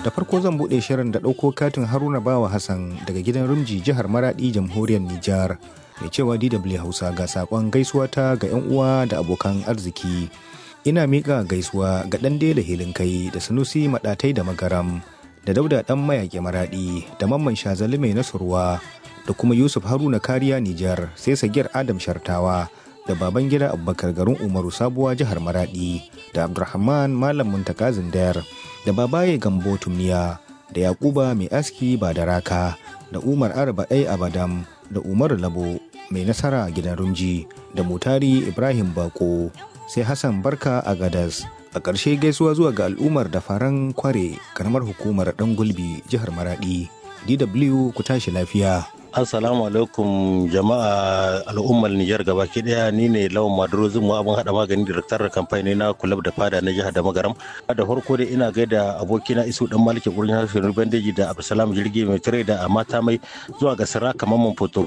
da farko zan buɗe shirin da ɗauko katin haruna bawa hassan daga gidan rumji jihar maradi jamhuriyar nijar mai cewa dw hausa ga saƙon gaisuwa ta ga 'yan uwa da abokan arziki ina miƙa gaisuwa ga ɗan dela hilin kai da sanusi maɗatai da magaram da dauda ɗan mayaƙi maraɗi da mamman shazali mai nasurwa da kuma yusuf haruna kariya nijar sai sagir adam shartawa da baban gida abubakar garin umaru sabuwa jihar maradi da abdulrahman malam muntaka zindar da babaye gambo tumniya da yakuba mai aski ba da raka da umar arba ɗai abadam da umar labo mai nasara gidan rumji da mutari ibrahim bako sai hassan barka a gadas a ƙarshe gaisuwa zuwa ga al'ummar da faran kware karamar hukumar ɗan gulbi jihar maradi dw ku tashi lafiya Assalamu alaikum jama'a al'ummar Nijar gabaki daya ni ne lawan Maduro Zumu abin hada magani direktar da kamfani na kulab da fada na jihar da magaram. Da farko dai ina gaida abokina Isu dan Maliki gurin harshen Bandeji da Abdulsalam Jirgi mai tare da mata mai zuwa ga Siraka Mamman Foto